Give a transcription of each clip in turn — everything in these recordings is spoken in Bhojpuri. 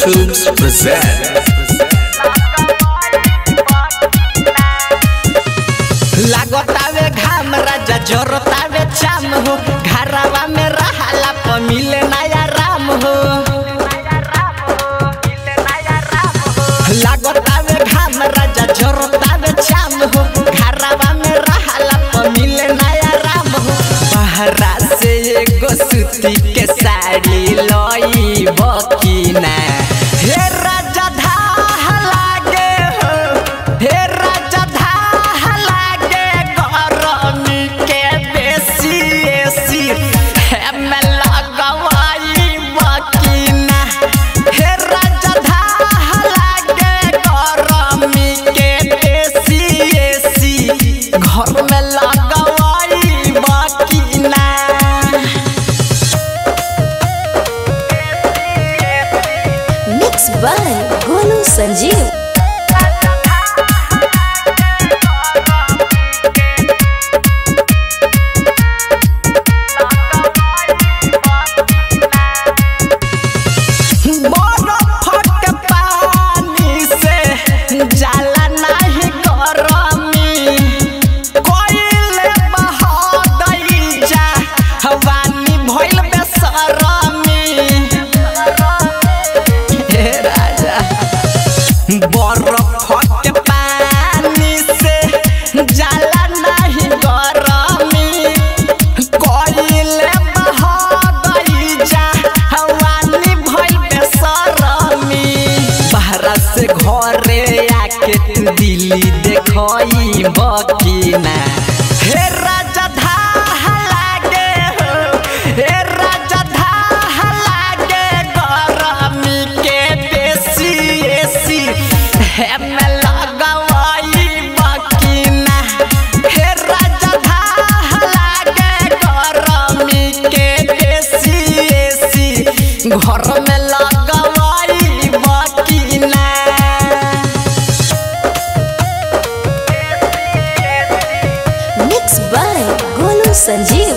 Films present. लागतावे घाम राजा जरतावे चाम हो घरवा में रहाला प मिले नया राम हो लागतावे घाम राजा जरतावे चाम हो घरवा में रहाला प मिले नया राम हो बहरा से एगो सूती के साड़ी लई बकीना हे राजा धाह लागे हो हे राजा धाह लागे गरमी के बेसी एसी हे में लगवाई बकीना हे राजा धाह लागे गरमी के बेसी एसी घर में लगवाई बकीना मिक्स बाय गोलू संजीव बरफ के पानी से जाला नाही गरमी कोइले बहदई जा हवानी भइल बेसरमी हे राजा बरफ के पानी से जाला नाही गरमी कोइले बहदई जा हवानी भइल बेसरमी बहरा से घरे आके तू दिल्ली देखई बकीना हे राजा धाह लागे हो हे राजा धाह लागे गरमी के बेसी एसी हे में लगवाई बकीना हे राजा धाह लागे गरमी के बेसी एसी घर में लगवाई बकीना मिक्स बाय गोलू संजीव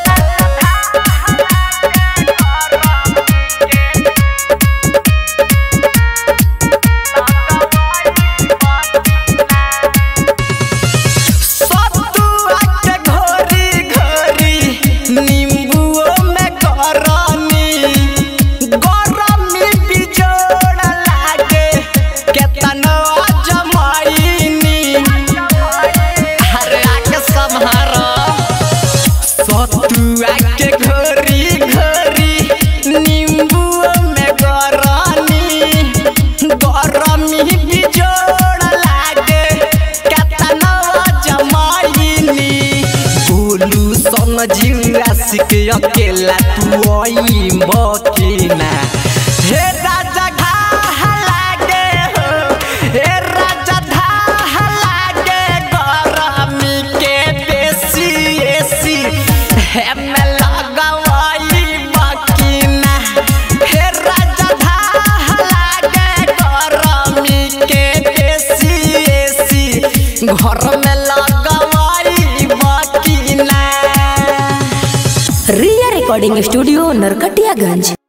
सतुआ के घोरी घोरी नींबुओ में गरमी गरमी बिजोड़ लागे केतनो जमाईनी अरे आके सम्हारो सतुआ के घोरी घोरी नींबुओ में गरमी गरमी बिजोड़ लागे केतना जमाईनी बोलू सन जिला सिक अकेला तू आई बकीना हे राजा घाह लागे हो हे राजा धाह लागे गरमी के बेसी एसी हे में लगवाई बकीना हे राजा धाह लागे गरमी के बेसी एसी घर में लगवाई बकीना रिया रिकॉर्डिंग स्टूडियो नरकटियागंज